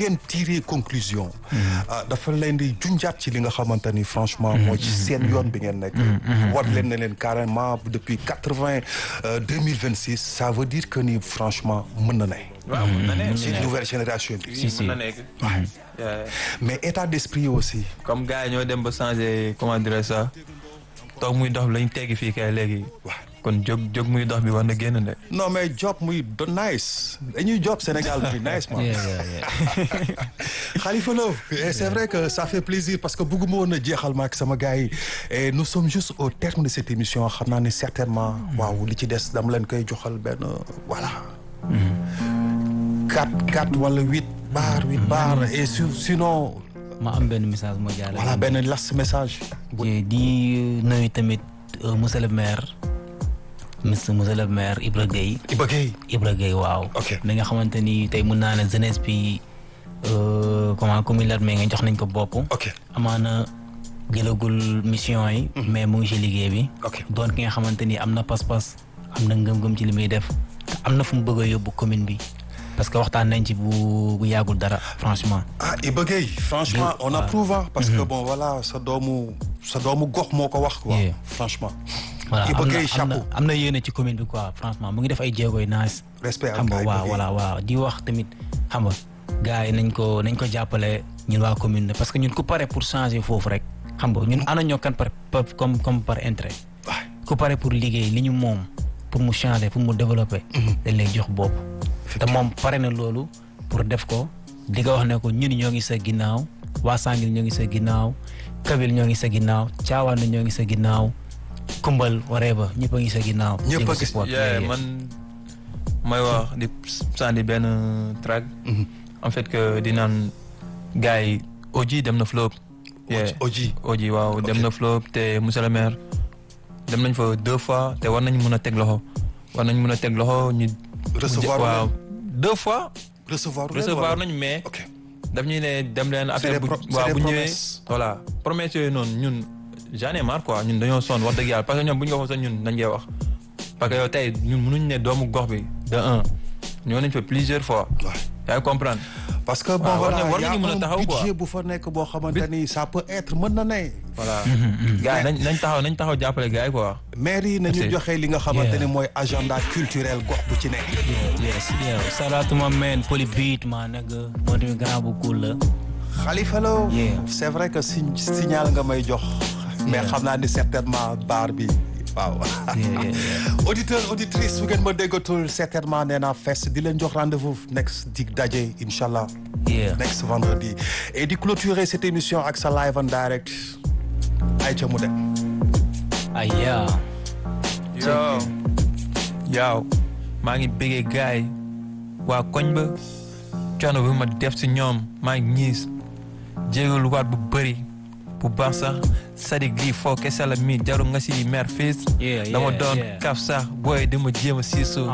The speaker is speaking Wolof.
ngeen tirer conclusion dafa leen di junjaat ci li nga xamante ni franchement mooy ci seen yoon bi ngeen nekk war leen ne leen carrément depuis quatre-vingt deux mille vingt six ça veut dire que ni franchement mën na ne waaw mën na ne ci nouvelle génération bi si si mën na nekk mais état d'esprit aussi comme gars yi ñoo dem ba changer comment dirais ça toog muy dox bi lañ teggi fii kay léegi kon jóg jóg muy dox bi war na génn de non mais job muy do nice dañuy job Sénégal bi nice man Khalifa Lo et c'est vrai que ça fait plaisir parce que bëgguma woon a jeexal ma ak sama gars yi et nous sommes juste au terme de cette émission xam naa ne certainement waaw li ci des dama leen koy joxal benn voilà quatre quatre wala huit bar huit bar et sinon ma am benn message moo jaarale. voilà benn last message. di nuyu tamit monsieur le maire. monsieur monsieur le maire Ibra Gueye. Ibra Gueye. Ibra Gueye waaw. ok mi nga xamante ni tey mun naa ne jeunesse bi comment commune Latmingué nga jox nañ ko bopp. ok amaana jëlagul mission yi. mais mu ngi ci liggéey bi. ok doon ki nga xamante ni am na pas-pas am na ngëm-ngëm ci li muy def te am na fu mu bëgg a yóbbu commune bi. parce que waxtaan nañ ci bu bu yàggul dara franchement. ah Iba Gueye franchement on approuve parce que bon voilà sa doomu sa doomu gox moo ko wax quoi. franchement. voilà Iba am na Gueye chapeau am na yéene ci commune bi quoi franchement mu ngi def ay jéego yu naas. respect xam nga waaw voilà waaw di wax tamit xam nga gars yi nañ ko nañ ko jàppale ñun waa commune bi parce que ñun ku pare pour changer foofu rek xam nga ñun ana ñoo kan par comme comme par intérêt. ku pare pour liggéey li ñu moom pour mu changer pour mu développer. dañ lay jox bopp. te moom pare na loolu pour def ko di nga wax ne ko ñun ñoo ngi sa ginnaaw waa Sangil ñoo ngi sa ginnaaw Kabil ñoo ngi sa ginnaaw Caawaan ñoo ngi sa ginnaaw Kumbal whatever ñëpp a ngi sa ginnaaw. ñëpp a di gis support. yeah man may wax di sànni benn track en fait que di naan gars yi Oji dem na flop. yeah Oji Oji waaw dem na flop te monsieur le maire dem nañ fa deux fois te war nañ mën a teg loxo war nañ mën a teg loxo ñu. recevoir waaw deux fois. recevoir recevoir nañ mais. ok daf ñuy ne dem leen C'est affaire des bu pro- c'est waaw des bu ñëwee promesses. voilà promesse yooyu noonu ñun j'en ai marre quoi ñun dañoo sonn wax dëgg yàlla parce que ñoom bu ñu ko waxoon sax ñun dañ koy wax parce que yow tey ñun mënuñ ne doomu gox bi de un ñoo nañ fa plusieurs fois Ouais. yaa ngi comprendre parce que bon waaw, war voilà na- war y a nañu mën a un taxaw quoi. budget bu fa nekk boo xamante ni ça peut être mën na ne. voilà gars yi nañ nañ taxaw nañ taxaw jàppale gars yi quoi maire yi nañu Merci. joxe li nga xamante ni Yeah. mooy agenda culturel gox bu ci nekk. yes yeah salaatu ma meen poli beat maa nigga moo tamit grand bu cool la. Khalifa Lo Yeah. c'est vrai que si signal nga may jox. mais Yeah. xam naa ni certainement baar bi waaw. Yeah, yeah, yeah. auditeur auditrice bu ngeen ma déggatul certainement nee naa fes di leen jox rendez-vous next dig daje incha allah. Yeah. next vendredi et di clôturer cette émission ak sa live en direct ayca mu dem. ah yeah. yow yow maa ngi bëggee gars yi waa koñ ba coono bi ma def si ñoom maa ngi ñiis jégalu waat bu bëri bu baax sax sadik lii foo kese la mi jaru nga si mer fiis Yeah, dama yeah, doon yeah. kaf sax booy di ma jéem a siisu